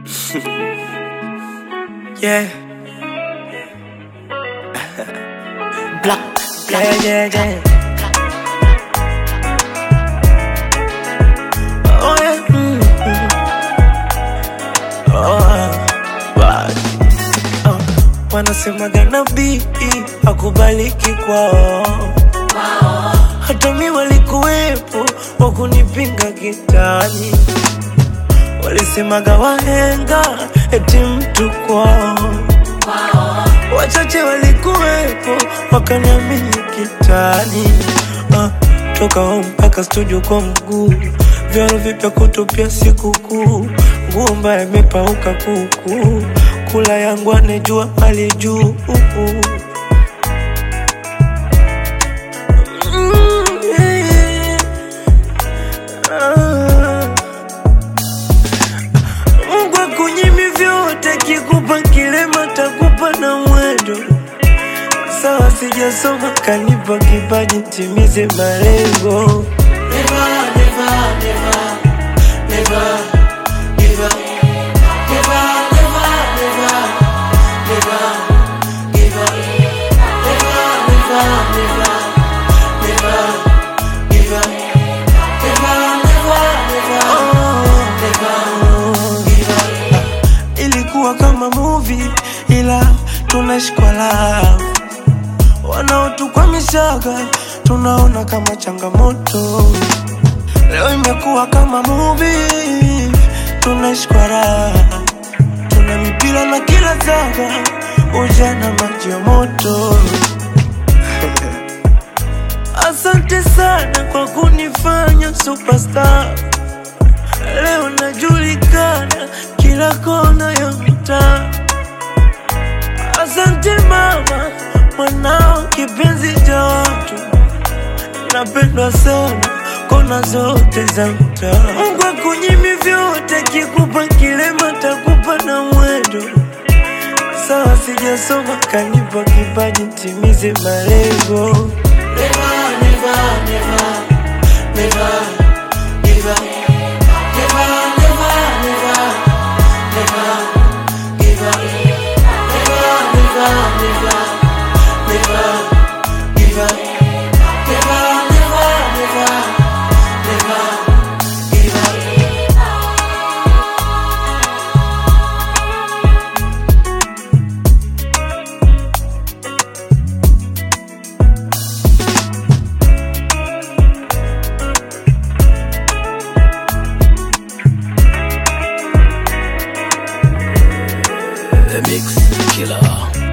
Yeah. Black. Yeah, yeah, yeah. Oh, yeah. Mm, mm. Oh, bad. Oh, wanasemaga nabii akubaliki kwao hata mi walikuwepo wakunipinga kitani walisemaga wahenga eti mtu kwao wachache walikuwepo wakaniamini kitani ah, toka home mpaka studio kwa mguu vyaro vipya kutupia sikukuu nguo mbaya imepauka kuku kula yangu anejua hali juu Mm, yeah. Ah. Mungu akunyimi vyote, kikupa kilema takupa na mwendo. Sawa, sijasoma kanipa kipaji, timize malengo. Never, never, never, never give up. Never, never, never, never give up. Never, never, never, never give up. Never, never, never, never give up. Ilikuwa kama movie ila tunashikwa love wanaotukwamishaga tunaona kama changamoto. Leo imekuwa kama movie, tunashikwa raha, tuna mipira na kila zaga, ujana maji ya moto. Asante sana kwa kunifanya superstar. Leo najulikana kila kona ya mtaa. Asante mama, mwanao kipenzi cha watu, napendwa sana kona zote za mtaa. Mungu akunyimi vyote, kikupa kilema takupa na mwendo. Sawa, sijasoma kanipa kipaji, timize malengo. Never, never, never, never give up. Never, never, never, never give up. Never, never, never, never give up. Never, never, never, never give up. The Mix Killer.